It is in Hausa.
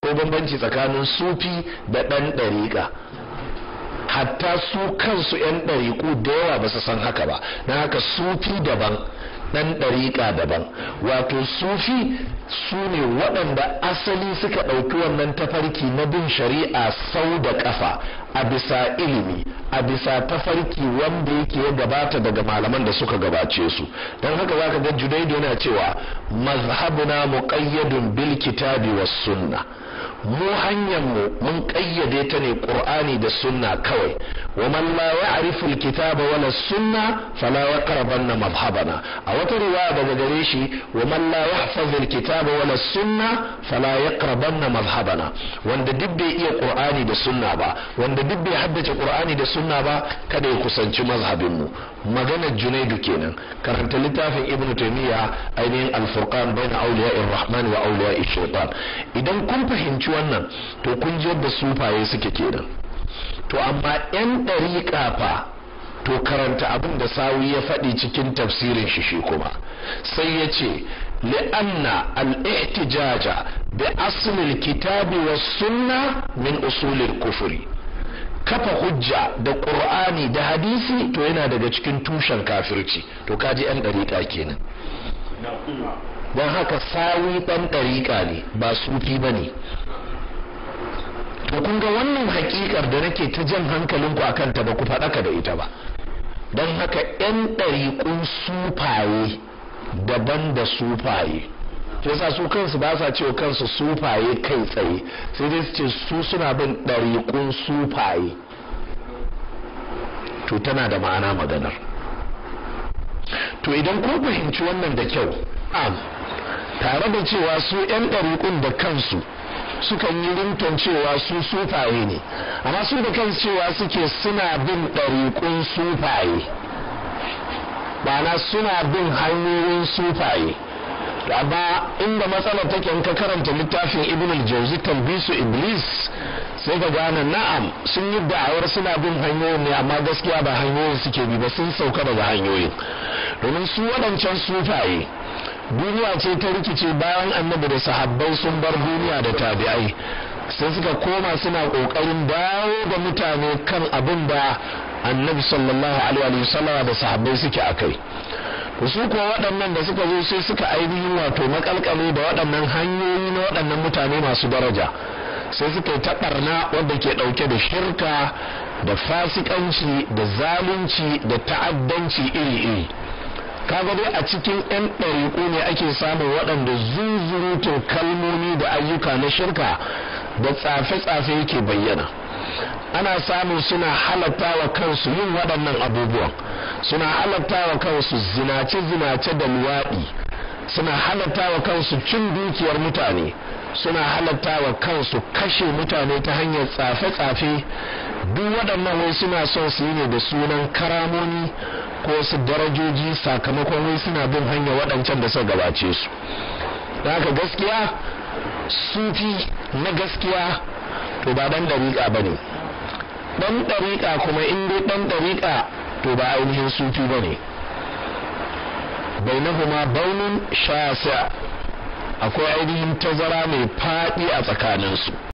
ko bambanci tsakanin sufi da ɗan ɗariƙa hatta su kansu 'yan ɗariƙu da yawa ba su san haka ba na haka sufi daban ɗan ɗariƙa daban wato sufi su ne waɗanda asali suka ɗauki wannan tafarki na bin shari'a sau da ƙafa a bisa ilimi a bisa tafarki wanda yake ya gabata daga malaman da suka gabace su don haka za ka ga junaidu yana cewa mazhabuna muqayyadun bil kitabi was sunna mu hanyar mu mun kayyade ta ne qur'ani da sunna kawai wa man la ya'rifu al-kitaba wala sunna fala yaqrabanna madhhabana a wata riwaya daga gare shi wa man la yahfaz al-kitaba wala sunna fala yaqrabanna madhhabana wanda duk bai iya qur'ani da sunna ba wanda duk bai haddace qur'ani da sunna ba kada ya kusanci mazhabin mu maganar junaidu kenan karanta littafin ibnu taymiya ainihin al-furqan bayna awliya'ir rahman wa awliya'ish shaitan idan kun fahimci wannan to kun ji yadda sufaye suke kenan to amma yan ɗariƙa fa to karanta abin da sawi ya faɗi cikin tafsirin shi shi kuma sai ya ce li'anna al-ihtijaja bi aslil kitabi was sunna min usulil kufuri kafa hujja da qur'ani da hadisi to yana daga cikin tushen kafirci to kaji yan ɗariƙa kenan don haka sawi ɗan ɗariƙa ne ba sufi ba ne to kun ga wannan hakikar da nake ta jan hankalinku a kanta ba ku faɗaka da ita ba don haka 'yan ɗariƙun sufaye daban da sufaye to yasa su kansu ba sa cewa kansu sufaye kai tsaye sai dai su ce su suna bin ɗariƙun sufaye to tana da ma'ana maganar to idan kun fahimci wannan da kyau am tare da cewa su 'yan ɗariƙun da kansu sukan yi rinton cewa su sufaye ne amma su da kansu cewa suke suna bin ɗariƙun sufaye na suna bin hanyoyin sufaye amma inda matsalar take in ka karanta littafin ibn al-jawzi talbisu iblis sai ka gane na'am sun yi da'awar suna bin hanyoyin ne amma gaskiya ba hanyoyin suke bi ba sun sauka daga hanyoyin domin su waɗancan sufaye duniya ce ta rikice bayan annabi da sahabbai sun bar duniya da tabi'ai sai suka koma suna kokarin dawo da mutane kan abin da annabi sallallahu alaihi wasallam da sahabbai suke akai su kuwa waɗannan da suka zo sai suka ainihin wato makalkale da waɗannan hanyoyi na waɗannan mutane masu daraja sai suka yi taɓarna wadda ke ɗauke da shirka da fasikanci da zalunci da ta'addanci iri-iri kaga dai a cikin 'yan ɗariƙo ne ake samun waɗanda zunzurutun kalmomi da ayyuka na shirka da tsafe-tsafe yake bayyana ana samun suna halatta wa kansu yin waɗannan abubuwan suna halatta wa kansu zinace-zinace da luwaɗi suna halatta wa kansu cin dukiyar mutane suna halatta wa kansu kashe mutane ta hanyar tsafe-tsafe duk waɗannan wai suna son su yi ne da sunan karamoni ko su darajoji sakamakon wai suna bin hanya waɗancan da suka gabace su da haka gaskiya sufi na gaskiya to ba ɗan ɗariƙa ba ne ɗan ɗariƙa kuma in dai ɗan ɗariƙa to ba ainihin sufi ba ne bainahuma baunin shasa akwai ainihin tazara mai faɗi a tsakaninsu